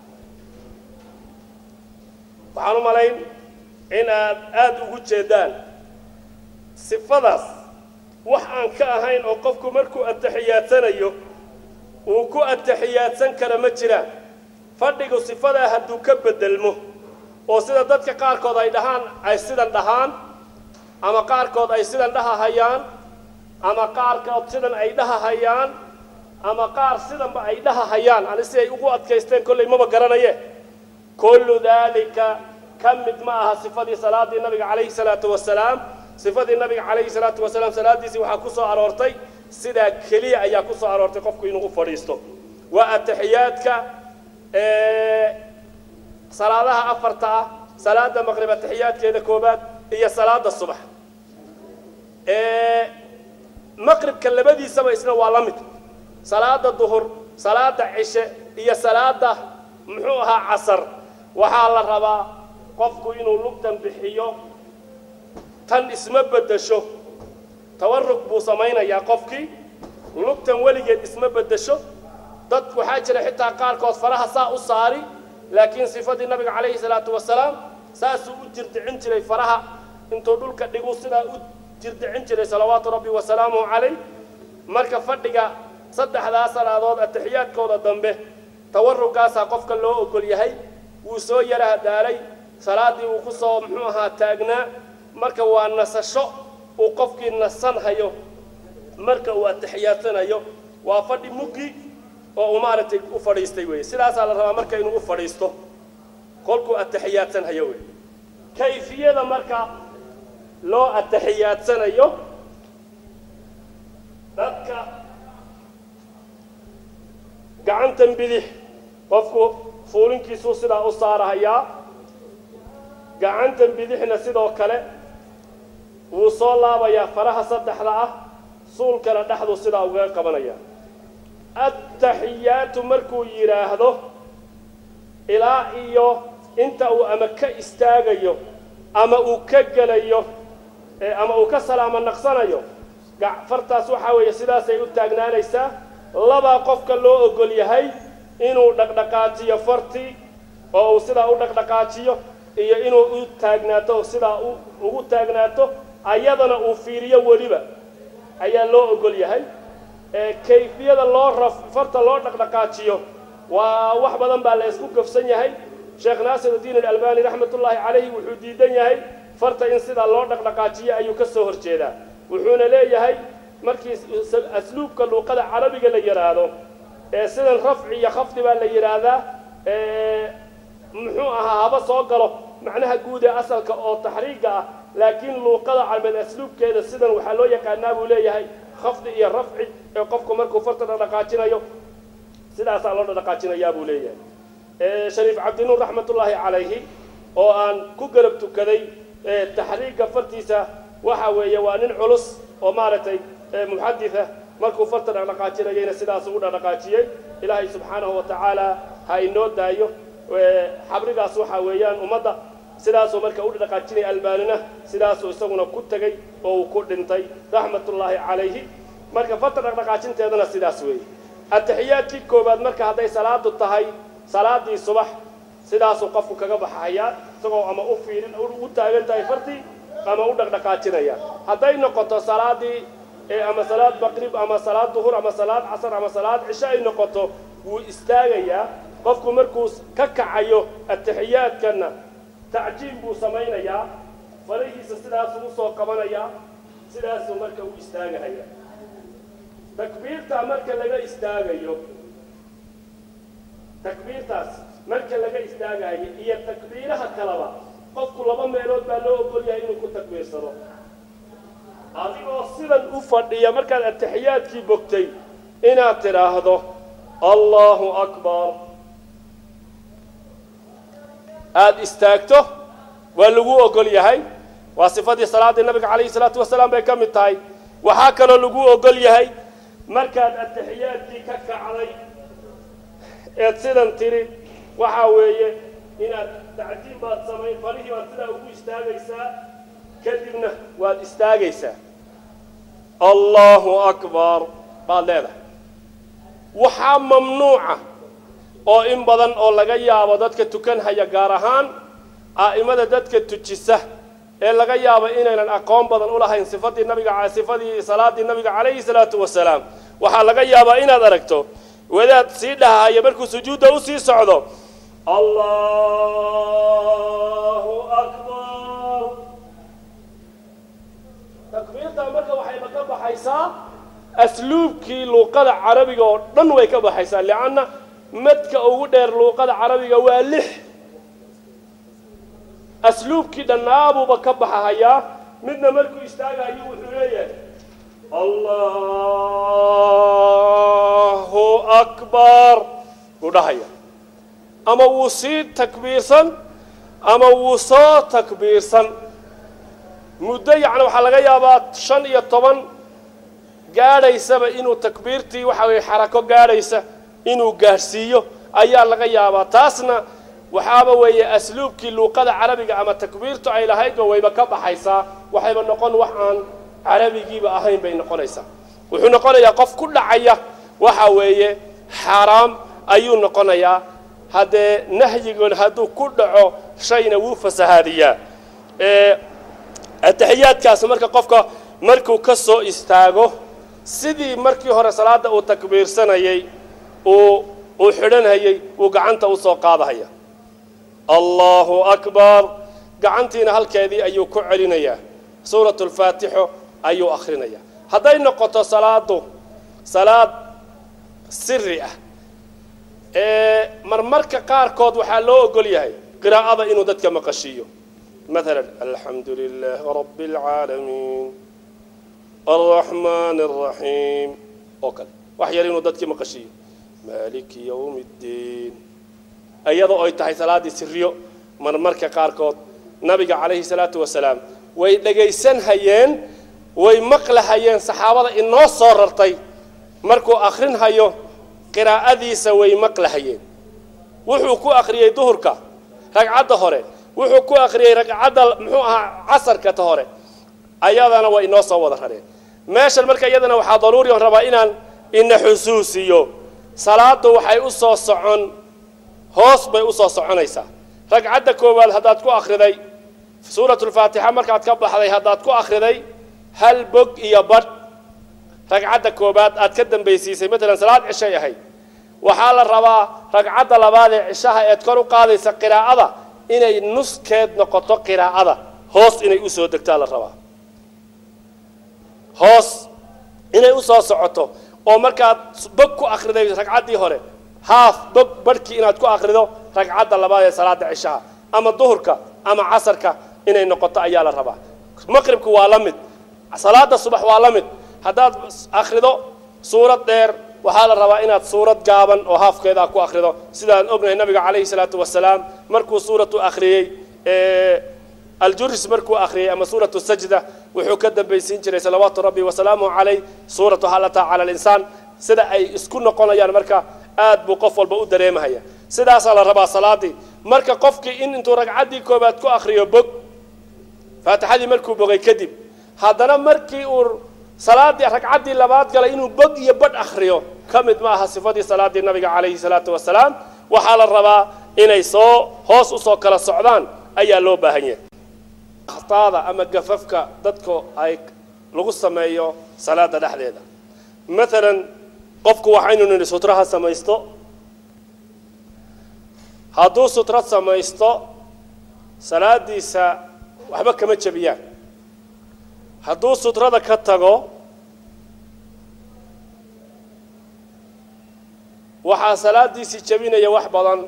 B: waxaan u malayn in aad aada ugu jeedaan sifadaas wax aan ka ahayn oo qofku markuu atixiyaadsanayo uu ku atixiyaadsan kara ma jiraan fadhigu sifadaa hadduu ka bedelmo oo sida dadka qaarkood ay dhahaan ay sidan dhahaan ama qaarkood ay sidan dhahahayaan ama qaarkood sidan ay dhahahayaan ama qaar sidanba ay dhahahayaan ani si ay ugu adkaysteen kollay maba garanaye kullu daalika ka mid ma aha sifadii salaadii nabiga calayhi salaatu wasalaam sifadii nabiga calayhi salaatu wasalaam salaadiisii waxaa ku soo aroortay sidaa keliya ayaa ku soo aroortay qofku inuu u fadhiisto waa ataxiyaadka salaadaha afarta ah salaada maqrib ataxiyaadkeeda koobaad iyo salaada subax maqribka labadiisaba isna waa la mid salaada duhur salaada cishe iyo salaada muxuu ahaa casar waxaa la rabaa qofku inuu lugtan bixiyo tan isma beddesho tawarug buu samaynayaa qofkii lugtan weligeed isma beddesho dad waxaa jira xitaa qaarkood faraha saa u saari laakiin sifadii nabiga calayhi salaatu wasalaam saasuu u jirdicin jiray faraha intuu dhulka dhigu sidaa u jirdicin jiray salawaatu rabbi wasalaamuhu calayh marka fadhiga saddexdaa salaadood ataxiyaadkooda dambe tawarugaasaa qofka loo ogol yahay wuu soo yaraha daalay salaaddii uu ku soo muxuu ahaa taagnaa marka waa nasasho uu qofkii nasan hayo marka uu atixiyaadsanayo waa fadhi muggi oo uu maaragtay u fadhiistay weeye sidaasaa la rabaa marka inuu u fadhiisto kolkuu ataxiyaadsan hayo wey kayfiyada marka loo atixiyaadsanayo dadka gacantan bidix qofku fuulinkiisuu sidaa u saarahayaa gacantan bidixna sidoo kale wuu soo laabayaa faraha saddexda ah suulkana dhexduu sidaa ugaga qabanaya attaxiyaatu markuu yidhaahdo ilaa iyo inta uu ama ka istaagayo ama uu ka gelayo ama uu ka salaamo naqsanayo fartaas waxaa weeye sidaasay u taagnaanaysaa labaa qofka loo ogol yahay inuu dhaqdhaqaajiyo fartii oo uu sidaa u dhaqdhaqaajiyo iyo inuu u taagnaato oo sidaa ugu taagnaato ayadana uu fiiriyo weliba ayaa loo ogol yahay kayfiyada loo raf farta loo dhaqdhaqaajiyo waa wax badan baa la isku gafsan yahay sheekh naasirudiin alalbani raxmatullaahi calayhi wuxuu diidan yahay farta in sidaa loo dhaqdhaqaajiyo ayuu ka soo horjeedaa wuxuuna leeyahay markii asluubka luuqada carabiga la yidhaahdo ee sidan rafci iyo khafdi baa la yidhaahdaa muxuu ahaa haba soo galo macnaha guud ee asalka oo taxriiga ah laakiin luuqada carabeed asluubkeeda sidan waxaa loo yaqaanaa buu leeyahay khafdi iyo rafci ee qofku markuu farta dhaqdhaqaajinayo sidaasaa loo dhaqdhaqaajinayaa buu leeyahay shariif cabdinuur raxmatullaahi calayhi oo aan ku garab tukaday taxriiga fartiisa waxa weeye waa nin culus oo maaragtay muxaditha markuu farta dhaqdhaqaajinayayna sidaasuu u dhaqdhaqaajiyey ilaahay subxaanahu wa tacaala ha inoo daayo xabrigaas waxaa weeyaan ummadda sidaasuu marka u dhaqaajinaya albaanina sidaasuu isaguna ku tegey oo uu ku dhintay raxmatullaahi calayhi marka farta dhaqdhaqaajinteedana sidaas weeye ataxiyaadkii koowaad marka hadday salaadu tahay salaadii subax sidaasuu qofku kaga baxayaa isagoo ama u fiirin u taagan tahay fartii ama u dhaqdhaqaajinaya hadday noqoto salaadii ama salaad maqrib ama salaad duhur ama salaad casar ama salaad cisho ay noqoto wuu istaagayaa qofku markuu ka kacayo ataxiyaadkana tacjiim buu samaynayaa farahiisa sidaasuu usoo qabanayaa sidaasuu marka u istaagahaya takbiirta marka laga istaagayo takbiirtaas marka laga istaagayo iyo takbiiraha kaleba qofku laba meelood baa loo ogol yahay inuu ku takbiirsado adigoo sidan u fadhiya markaad ataxiyaadkii bogtay inaad tidhaahdo allahu akbar aada istaagto waa lagu ogol yahay waa sifadii salaaddii nabiga calayhi salaatu wasalaam bay ka mid tahay waxaa kaloo lagu ogol yahay markaad ataxiyaadkii ka kacday eed sidan tiri waxaa weeye inaad tacjiim baad samayn farihii baad sidaa ugu istaagaysaa kadibna waad istaagaysaa allahu akbar baad leedahay waxaa mamnuuca oo in badan oo laga yaabo dadka tukanhaya gaar ahaan a'imada dadka tujisa ee laga yaabo inaynan aqoon badan u lahayn sifadii nabiga sifadii salaadii nabiga calayhi salaatu wasalaam waxaa laga yaabaa inaad aragto wadaad sii dhahaya markuu sujuudda usii socdo allahu akbar takbiirtaa marka waxayba ka baxaysaa asluubkii luuqada carabiga oo dhan way ka baxaysaa lianna madka ugu dheer luuqada carabiga waa lix asluubkii dhannaabuuba ka baxahayaa midna markuu istaagayo wuxuu leeyahay allahu akbar buu dhahaya ama wuu sii takbiirsan ama wuu soo takbiirsan muddo yacni waxaa laga yaabaa shan iyo toban gaadhaysaba inuu takbiirtii waxa weye xarako gaadhaysa inuu gaadhsiiyo ayaa laga yaabaa taasna waxaaba weeye asluubkii luuqada carabiga ama takbiirtu ay lahaydba wayba ka baxaysaa waxayba noqon wax aan carabigiiba ahayn bay noqonaysaa wuxuu noqonayaa qof ku dhacaya waxa weeye xaaraam ayuu noqonayaa haddee nahyigoon hadduu ku dhaco shayna wuu fasahaadiyaa ataxiyaadkaas marka qofka markuu ka soo istaago sidii markii hore salaadda uu takbiirsanayay uu uu xidhanhayay uu gacanta u soo qaadahaya allahu akbar gacantiina halkeedii ayuu ku celinayaa suuratu lfaatixo ayuu akhrinayaa hadday noqoto salaadu salaad siri ah ee marmarka qaarkood waxaa loo ogol yahay qiraa'ada inuu dadka maqashiiyo مثلا الحمد لله رب العالمين الرحمن الرحيم وكذا وحير إنه دتك مقشي مالك يوم الدين أيضا أي تحي صلاة سريو مرمرك قاركوت نبي عليه الصلاة والسلام ويدقيسن هيين ويمقل هيين صحابة إنه صوررتي مركو آخرين هيو قراءة ديسا ويمقل هيين وحو كو أخريي ظهرك رقعة هوري wuxuu ku akhriyey ragcadda muxuu ahaa casarka ta hore ayadana waa inoo soo wada rareen meeshan marka iyadana waxaa daruuri on rabaa inaan ina xusuusiyo salaadu waxay u soo socon hoos bay u soo soconaysaa ragcadda koowaad haddaad ku akhriday suuratulfaatixa markaad ka baxday haddaad ku akhriday hal bog iyo badh ragcadda koowaad aad ka dambaysiisay matalan salaad cishay ahayd waxaa la rabaa ragcadda labaad ee cishaha eed kor u qaadaysa qiraa'ada inay nuskeed noqoto qiraa'ada hoos inay u soo degtaa la rabaa hoos inay u soo socoto oo markaad bog ku akhriday ragcaddii hore haaf bog barhkii inaad ku akhrido ragcadda labaad ee salaada cishaha ama duhurka ama casarka inay noqoto ayaa la rabaa maqribku waa la mid salaada subax waa la mid haddaad akhrido suurad dheer waxaa la rabaa inaad suurad gaaban oo haafkeeda ku akhrido sidaan ognahay nabiga calayhi salaatu wasalaam markuu suuratu akhriyey aljuris markuu akhriyey ama suuratu sajda wuxuu ka dambaysiin jiray salawaatu rabbi wasalaamuhu calayh suuratu halata cala alinsaan sida ay isku noqonayaan marka aad buu qof walba u dareemahaya sidaasaa la rabaa salaadii marka qofkii in intuu ragcaddii koobaad ku akhriyo bog faatixadii markuu bogay kadib haddana markii uu salaadii ragcaddii labaad galay inuu bog iyo badh akhriyo ka mid ma aha sifadii salaadii nabiga calayhi salaatu wasalaam waxaa la rabaa inay soo hoos usoo kala socdaan ayaa loo baahan yahay akhtaada ama gafafka dadka ay lagu sameeyo salaada dhexdeeda maalan qofku waxaynu nidhi sutraha samaysto hadduu sutrad samaysto salaadiisa waxba kama jebiyaan hadduu sutrada ka tago waxaa salaadiisii jebinaya wax badan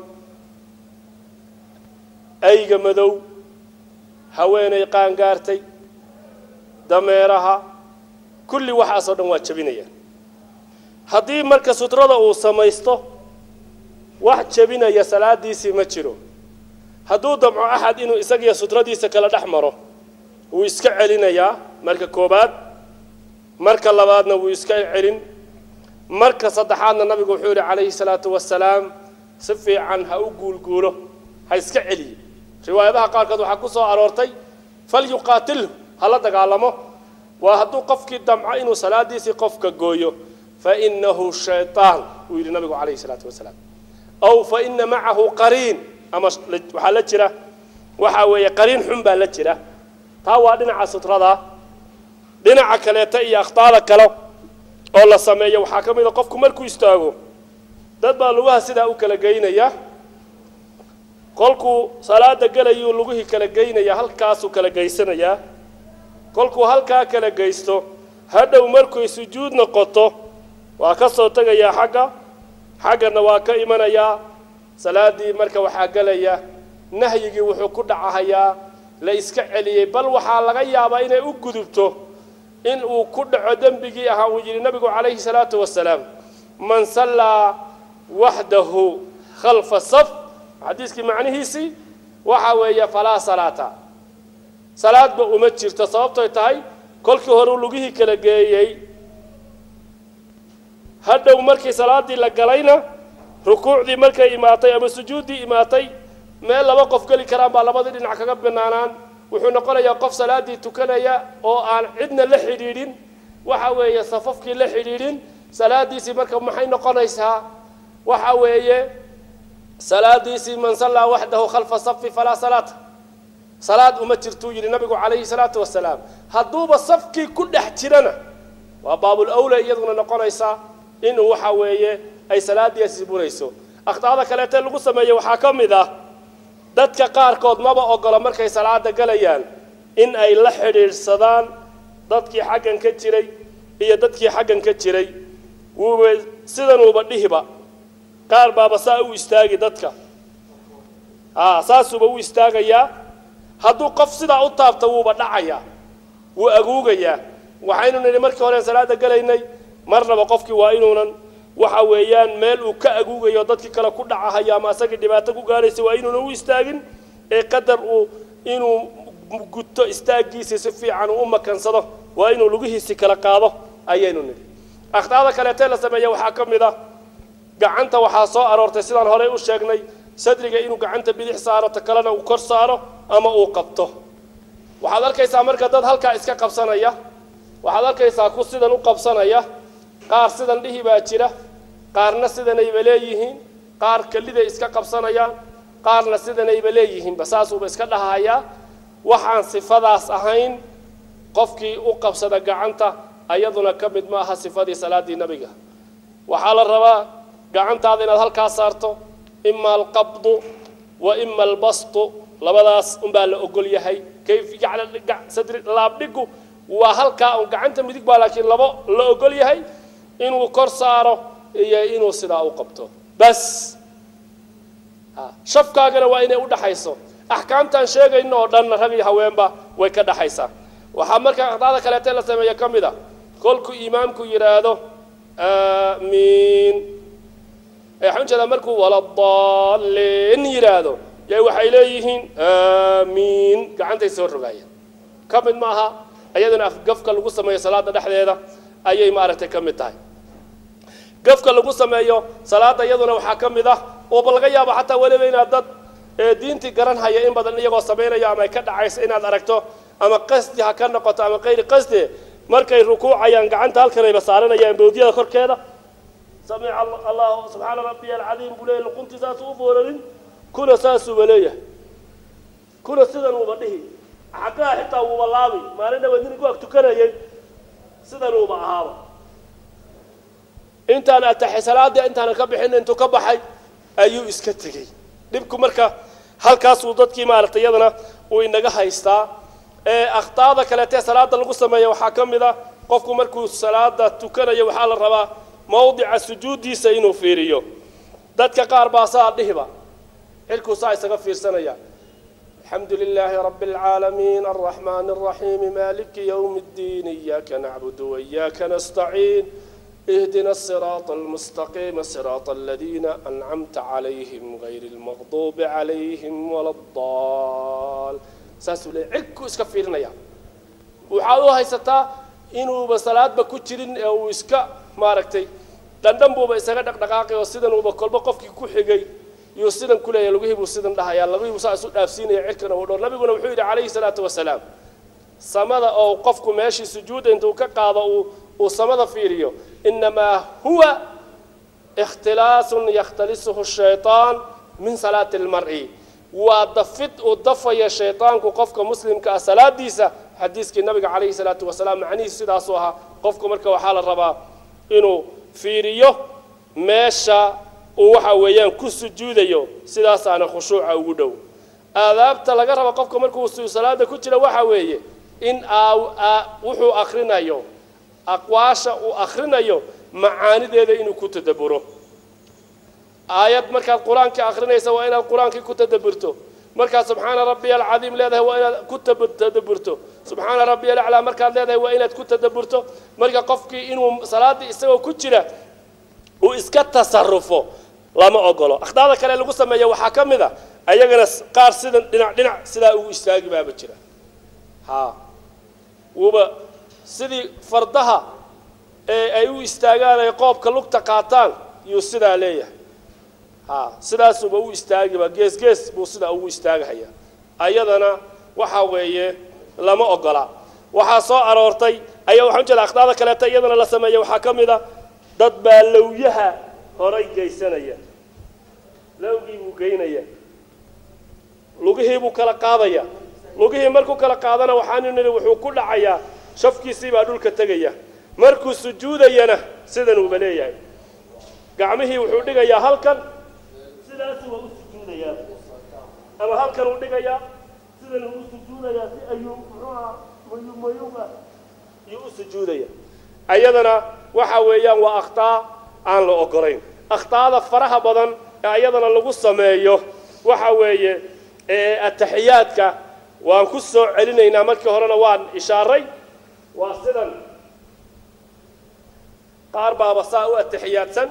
B: ayga madow haweenay qaangaartay dameeraha kulli waxaasoo dhan waa jebinayaan haddii marka sutrada uu samaysto wax jebinaya salaadiisii ma jiro hadduu damco axad inuu isagiyo sutradiisa kala dhex maro wuu iska celinayaa marka koobaad marka labaadna wuu iska celin marka saddexaadna nabigu wuxuu yidhi calayhi salaatu wasalaam si fiican ha u guulguulo ha iska celiye riwaayadaha qaarkood waxaa ku soo aroortay falyuqaatilhu ha la dagaalamo waa hadduu qofkii damco inuu salaadiisii qofka gooyo fainahu shayطaan uu yidhi nabigu calayhi salaatu wasalaam aw faina macahu qariin ama waxaa la jira waxaa weeye qariin xun baa la jira taa waa dhinaca sutrada dhinaca kaleeta iyo akhtaada kale oo la sameeyo waxaa ka mid a qofku markuu istaago dad baa lugaha sidaa u kala geynaya kolkuu salaada gelayuu lugihii kala geynaya halkaasuu kala geysanayaa kolkuu halkaa kala geysto hadhow markuy sujuud noqoto waa ka soo tegayaa xagga xaggana waa ka imanayaa salaadii marka waxaa gelaya nahyigii wuxuu ku dhacahayaa la iska celiyey bal waxaa laga yaabaa inay u gudubto in uu ku dhaco dembigii ahaa uu yidhi nabigu calayhi salaatu wasalaam man sallaa waxdahu khalfa saf xadiiskii macnihiisii waxa weeye falaa salaata salaadba uma jirto sababtoy tahay kolkii hore lugihii kala geeyey hadhow markii salaaddii la galayna rukuucdii markay imaatay ama sujuuddii imaatay meel laba qof geli karaan baa labadii dhinac kaga banaanaan wuxuu noqonayaa qof salaaddii tukanaya oo aan cidna la xidhiidhin waxa weeye safafkii la xidhiidhin salaadiisii marka maxay noqonaysaa waxa weeye salaadiisii man sallaa waxdahu khalfa safi falaa salaata salaad uma jirtuu yidhi nabigu calayhi salaatu wasalaam hadduuba safkii ku dhex jirana waa baabul awle iyaduna noqonaysaa inuu waxa weeye ay salaadiisi burayso akhtaada kaleete lagu sameeye waxaa ka mid ah dadka qaarkood maba ogolo markay salaada galayaan in ay la xidhiidhsadaan dadkii xaggan ka jiray iyo dadkii xaggan ka jiray wuuba sidanuuba dhihiba qaar baaba saa u istaagi dadka a saasuuba u istaagayaa hadduu qof sidaa u taabto wuuba dhacayaa wuu aguugayaa waxaynu nidhi markii horeen salaada galaynay marnaba qofkii waa inuunan waxa weeyaan meel uu ka aguugayo dadkii kale ku dhacahayo ama asagii dhibaato ku gaaraysa waa inuunan u istaagin ee qadar uu inuu guto istaaggiisii si fiican uu u makansado waa inuu lugihiisii kala qaado ayaynu nidhi akhtaada kaleetee la sameeya waxaa ka mid ah gacanta waxaa soo aroortay sidaan horey u sheegnay sadriga inuu gacanta bidix saaro ta kalena uu kor saaro ama uu qabto waxaad arkaysaa marka dad halkaa iska qabsanaya waxaad arkaysaa ku sidan u qabsanaya qaar sidan dhihi baa jira qaarna sidanayba leeyihiin qaar keliday iska qabsanayaan qaarna sidanayba leeyihiinba saasuuba iska dhahayaa waxaan sifadaas ahayn qofkii u qabsada gacanta ayaduna ka mid ma aha sifadii salaaddii nebiga waxaa la rabaa gacantaada inaad halkaa saarto ima alqabdu wa ima albastu labadaas unbaa la ogol yahay kayf sadri laabdhigu waa halkaa un gacanta midig baa laakiin labo la ogol yahay inuu kor saaro iyo inuu sidaa u qabto bas shafkaagana waa inay u dhaxayso axkaamtaan sheegayno oo dhanna rag iyo haweenba way ka dhaxaysaa waxaa markaa aqdaada kaleete la sameeya ka mid a kolkuu imaamku yidhaahdo aamiin waxaan ujeedaa markuu waladaalin yidhaahdo yay waxay leeyihiin aamiin gacantay soo rogaayeen ka mid ma aha iyaduna afgafka lagu sameeyo salaada dhexdeeda ayay maaragtay ka mid tahay gafka lagu sameeyo salaada iyaduna waxaa ka mid ah ooba laga yaabo xataa weliba inaad dad diintii garan haya in badan iyagoo samaynaya ama ay ka dhacayso inaad aragto ama qasdi ha ka noqoto ama kayri qasdi markay rukuucayaan gacanta halkanayba saaranayaan bawdiyada korkeeda samica allahu subxaana rabbiya alcadiim buu leeyahy luquntii saasuu u foolarin kuna saasuuba leeyahay kuna sidan uuba dhihi xaggaha xitaa wuuba laabi maalin dhaweed nin ku ag tukanayay sidan uuba ahaaba intaan ataxay salaadii intaanan ka bixin intuu ka baxay ayuu iska tegey dhibku marka halkaasuu dadkii maaragtay iyadana uu inaga haystaa ee akhtaada kaleetee salaada lagu sameeya waxaa ka mid a qofku markuu salaada tukanayo waxaa la rabaa mawdica sujuuddiisa inuu fiiriyo dadka qaar baa saa dhihiba xilkuu saa isaga fiirsanaya الحمد لله رب العالمين الرحمن الرحيم مالك يوم الدين إياك نعبد وإياك نستعين اهدنا الصراط المستقيم صراط الذين أنعمت عليهم غير المغضوب عليهم ولا الضال ساسو لي عكو اسكا فيرنيا waxaad u haysataa inuuba salaadba ku jirin ee uu iska maaragtay dhandhan buuba isaga dhaqdhaqaaqay oo sidan uuba kolba qofkii ku xigay yuu sidan ku leeyahay lugihii buu sidan dhahayaa lugihii buu saa isu dhaafsiinaya cirkana uu dhowr nabiguna wuxuu yidhi calayhi salaatu wasalaam samada oo qofku meeshii sujuudda intuu ka qaado uu uu samada fiiriyo inamaa huwa ikhtilaasun yakhtalisuhu shaytaan min salaati lmar'i waa dafid uu dafaya shaytaanku qofka muslimka ah salaadiisa xadiiskii nabiga calayhi salaatu wasalaam macnihiisu sidaasuu ahaa qofku marka waxaa la rabaa inuu fiiriyo meesha uu waxa weeyaan ku sujuudayo sidaasaana khushuuca ugu dhow aadaabta laga raba qofka markuu salaada ku jira waxa weeye in wuxuu akrinayo aqwaasha uu akrinayo macaanideeda inuu ku tadabburo aayad markaad qur-aanka akrinaysa waa inaad qur-aankii ku tadabburto markaad subxaana rabbiya alcadiim leedahay waa inaad ku tadaburto subxaana rabbiya alaclaa markaad leedahay waa inaad ku tadaburto marka qofkii inuu salaaddii isagoo ku jira uu iska tasarufo lama ogolo akhdaada kale lagu sameeya waxaa ka mid a ayagana qaar sidan dhinac dhinac sidaa ugu istaagi baaba jira ha wuuba sidii fardaha ee ay u istaagaan ay qoobka lugta qaataan yuu sidaa leeyahay ha sidaasuba u istaagiba gees gees buu sidaa ugu istaagahaya ayadana waxa weeye lama ogola waxaa soo aroortay ayaa waxaan ujeeda akhdaada kaleeta iyadana la sameeya waxaa ka mid a dad baa lowyaha horay geysanaya lowgii buu geynaya lugihii buu kala qaadaya lugihii markuu kala qaadana waxaanu nidhi wuxuu ku dhacayaa shafkiisii baa dhulka tegaya markuu sujuudayana sidanuuba leeyahay gacmihii wuxuu dhigayaa halkan sidaasi waa u sujuudayaa ama halkan uu dhigayaa sidan uu u sujuudayaa si ayuu muxuuha mayumayuga ayuu u sujuudaya ayadana waxa weeyaan waa akhtaa aan la ogolayn akhtaada faraha badan ee ayadana lagu sameeyo waxa weeye ataxiyaadka waan ku soo celinaynaa markii horena waan ishaaray waa sidan qaar baaba saa u ataxiyaadsan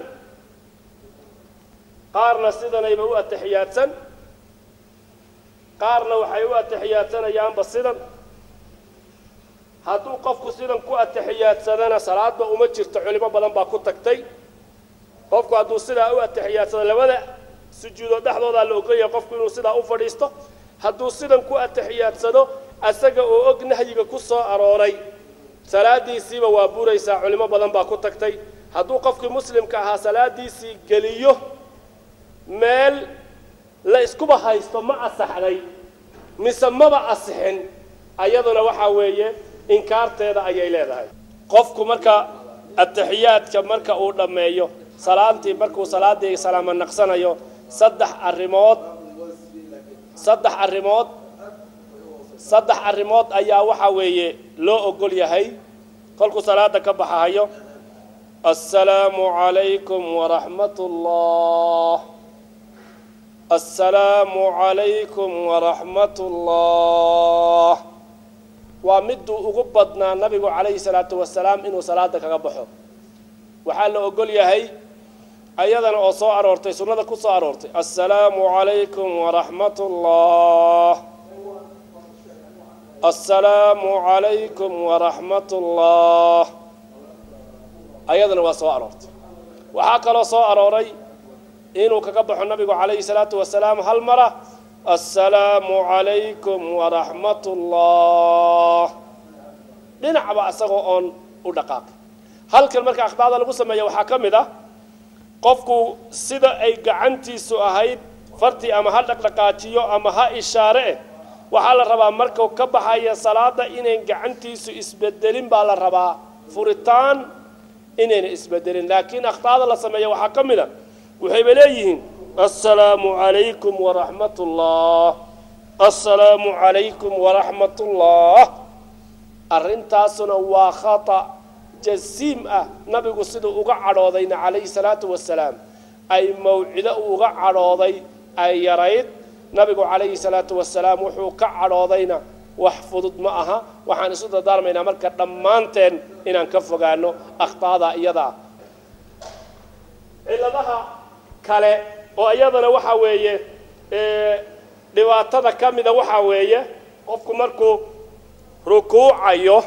B: qaarna sidanayba u ataxiyaadsan qaarna waxay u atixiyaadsanayaanba sidan hadduu qofku sidan ku ataxiyaadsadana salaadba uma jirto culimo badan baa ku tagtay qofku hadduu sidaa u atixiyaadsado labada sujuudood dhexdoodaa la ogolyahay qofku inuu sidaa u fadhiisto hadduu sidan ku atixiyaadsado asaga oo og nahyiga ku soo arooray salaadiisiiba waa buraysaa culimo badan baa ku tagtay hadduu qofkii muslimka ahaa salaadiisii geliyo meel la iskuba haysto ma asaxday mise maba asixin ayaduna waxaa weeye inkaarteeda ayay leedahay qofku marka ataxiyaadka marka uu dhammeeyo salaantii markuu salaadii salaamo naqsanayo saddex arrimood saddex arrimood saddex arrimood ayaa waxaa weeye loo ogol yahay kolkuu salaada ka baxahayo assalaamu calaykum waraxmat ullah assalaamu calaykum waraxmat ullah waa miduu ugu badnaa nabigu calayhi salaatu wasalaam inuu salaada kaga baxo waxaa la ogol yahay ayadana oo soo aroortay sunnada ku soo aroortay assalaamu calaykum waraxmat ullah assalaamu calaykum waraxmat ullah ayadana waa soo aroortay waxaa kaloo soo arooray inuu kaga baxo nabigu calayhi salaatu wasalaam hal mara assalaamu calaykum waraxmat ullah dhinacba isagoo oon u dhaqaaqay halkan marka akhdaada lagu sameeya waxaa ka mid ah qofku sida ay gacantiisu ahayd fartii ama ha dhaqdhaqaajiyo ama ha ishaare eh waxaa la rabaa markuu ka baxaya salaada inayn gacantiisu isbedelin baa la rabaa furitaan inayna isbedelin laakiin akhtaada la sameeya waxaa ka mid a waxayba leeyihiin assalaamu calaykum waraxmat ullah assalaamu calaykum waraxmat ullah arrintaasuna waa khata jasiim ah nabigu siduu uga cadhoodayna calayhi salaatu wasalaam ay mawcido uga cadhooday ay yarayd nabigu calayhi salaatu wasalaam wuxuu ka cadhoodayna wax fudud ma aha waxaan isu dardaarmaynaa marka dhammaanteen inaan ka fogaano akhtaada iyadaa cilladaha kale oo iyadana waxaa weeye dhibaatada ka mida waxaa weeye qofku markuu rukuucayo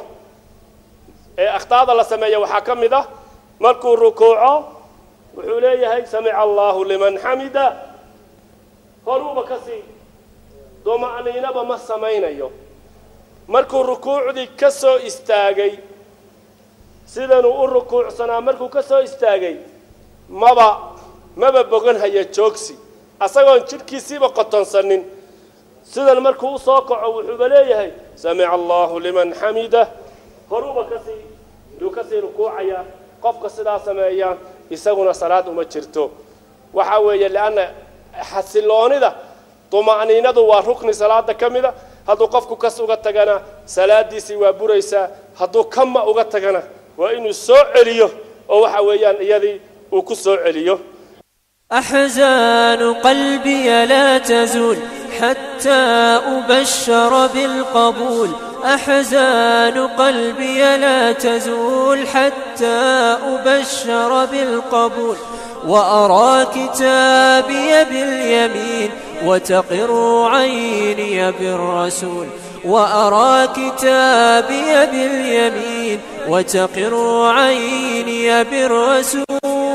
B: ee akhtaada la sameeya waxaa ka mid ah markuu rukuuco wuxuu leeyahay samica allahu liman xamida horuuba ka sii duma'niinaba ma samaynayo markuu rukuucdii ka soo istaagay sidanuu u rukuucsanaa markuu ka soo istaagay maba maba boganhaya joogsi asagoon jidhkiisiiba qotonsanin sidan markuu u soo kaco wuxuuba leeyahay samica allahu liman xamida horuuba kasii yuu kasii rukuucaya qofka sidaa sameeya isaguna salaad uma jirto waxaa weeye lianna xasiloonida duma'niinadu waa rukni salaada ka mida hadduu qofku kas uga tagana salaadiisii waa buraysaa hadduu kama uga tagana waa inuu soo celiyo oo waxa weeyaan iyadii uu ku soo celiyo
C: أحزان قلبي لا تزول حتى أبشر بالقبول أحزان قلبي لا تزول حتى أبشر بالقبول وأرى كتابي باليمين وتقر عيني بالرسول وأرى كتابي باليمين وتقر عيني بالرسول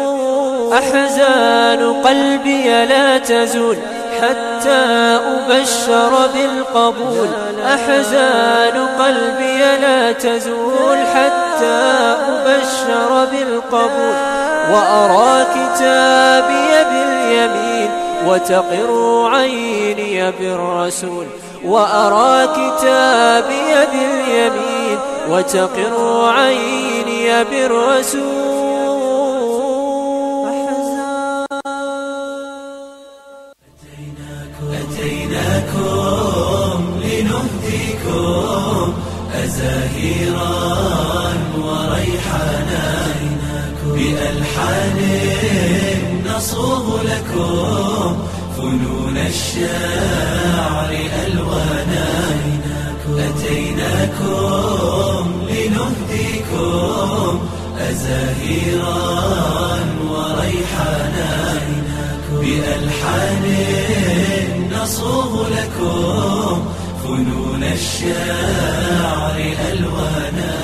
C: أحزان قلبي لا تزول حتى أبشر بالقبول أحزان قلبي لا تزول حتى أبشر بالقبول وأرى كتابي باليمين وتقر عيني بالرسول وأرى كتابي باليمين وتقر عيني بالرسول
D: أتيناكم لنهديكم أزاهيرا وريحانا بألحان نصوغ لكم فنون الشعر ألوانا أتيناكم لنهديكم أزاهيرا وريحانا بألحان نصوغ لكم فنون الشعر ألوانا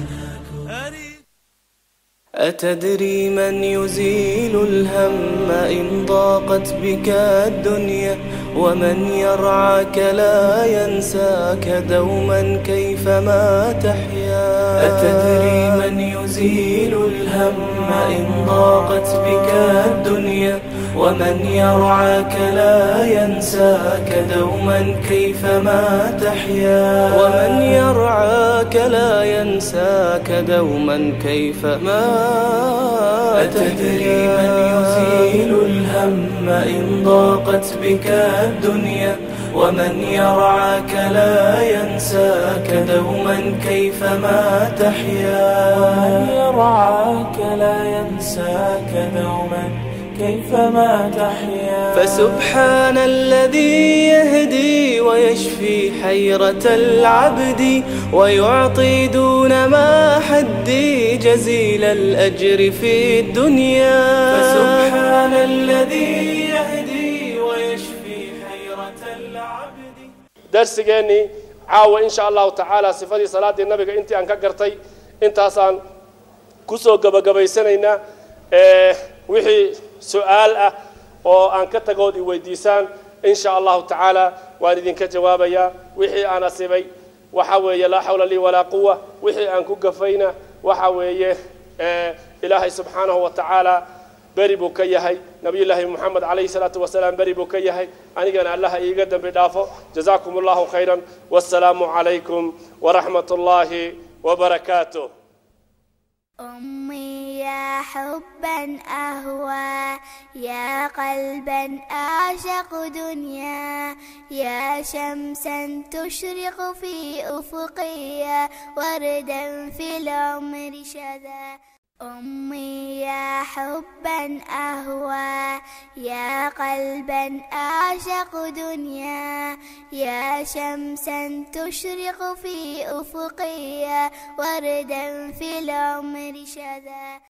D: أتدري من يزيل الهم إن ضاقت بك الدنيا ومن يرعاك لا ينساك دوما كيفما تحيا أتدري من يزيل الهم إن ضاقت بك الدنيا ومن يرعاك لا ينساك دوما كيفما تحيا ومن يرعاك لا ينساك دوما كيفما أتدري من يزيل الهم إن ضاقت بك الدنيا ومن يرعاك لا ينساك دوما كيفما تحيا ومن يرعاك لا ينساك دوما كيفما تحيا فسبحان الذي يهدي ويشفي حيرة العبد ويعطي دون ما حدي جزيل الأجر في الدنيا فسبحان الذي يهدي ويشفي حيرة العبد
B: darsigeennii caawa in sha allahu tacaala sifadii salaaddii nabiga intii aan ka gartay intaasaan ku soo gebagabaysanaynaa wixii su-aal ah oo aan ka tagood i weydiisaan in sha allahu tacaala waan idinka jawaabayaa wixii aan asibay waxa weeye laa xawla lii walaa quwa wixii aan ku gafayna waxa weeye ilaahay subxaanahu wa tacaala beri buu ka yahay nabiyullaahi moxamed calayhi salaatu wasalaam beri buu ka yahay anigana allaha iiga dembi dhaafo jazaakum allahu khayran wassalaamu calaykum waraxmat ullaahi wabarakaatuh
A: أمي يا حبا أهوى يا قلبا أعشق دنيا يا شمسا تشرق في أفقي وردا في العمر شذا أمي يا حبا أهوى يا قلبا أعشق دنيا يا شمسا تشرق في أفقي وردا في العمر شذا